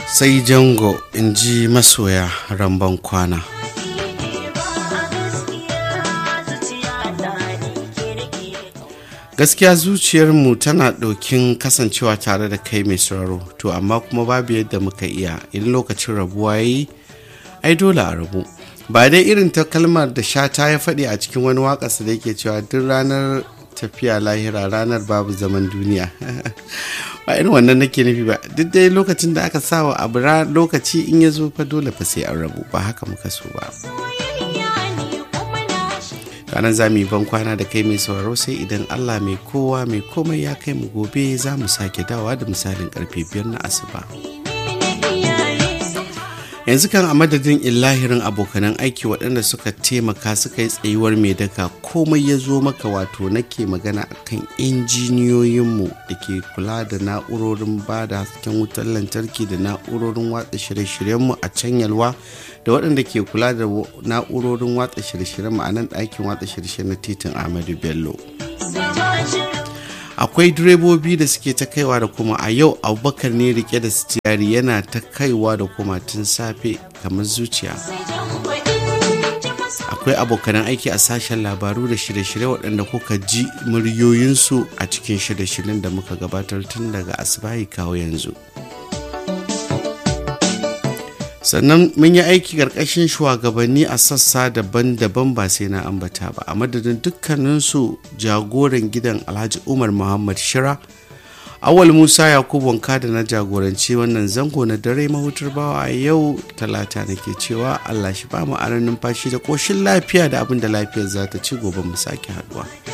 sai jango in ji masoya ramban kwana gaskiya zuciyarmu tana ɗaukin kasancewa tare da kai mai sauraro to amma kuma babu yadda muka iya in lokacin rabuwa ya yi ai dole a rabu ba dai irin ta kalmar da shata ya faɗi a cikin wani waƙarsa da yake cewa duk ranar tafiya lahira ranar babu zaman duniya ba irin wannan nake nufi ba duk dai lokacin da aka sawa abu lokaci in ya zo fa dole fa sai an rabu ba haka muka so ba ranar za mu yi ban kwana da kai mai sauraro sai idan allah mai kowa mai komai ya kai mu gobe za mu sake dawa da misalin karfe biyar na asuba yanzu kan a madadin illahirin abokanan aiki waɗanda suka taimaka suka yi tsayuwar mai daka komai ya zo maka wato nake magana akan injiniyoyinmu da ke kula da na'urorin ba da hasken wutar lantarki da na'urorin watsa shirye-shiryenmu a can yalwa da waɗanda ke kula da na'urorin watsa shirye-shiryenmu a nan ɗakin watsa shirye na titin ahmadu bello akwai direbobi da suke ta kaiwa da kuma a yau abubakar ne rike da sitiyari yana ta kaiwa da kuma tun safe kamar zuciya akwai abokanan aiki a sashen labaru da shirye-shirye waɗanda kuka ji muryoyinsu a cikin shirye-shiryen da muka gabatar tun daga asibahi kawo yanzu sannan mun yi aiki ƙarƙashin shugabanni a sassa daban-daban ba sai na ambata ba a madadin dukkaninsu jagoran gidan alhaji umar muhammad shira awal musa yakubu wanka da na jagoranci wannan zango na dare mahutar bawa a yau talata nake cewa allah shi ba mu aran numfashi da ƙoshin lafiya da abin da lafiyar za ta ci gobe mu sake haduwa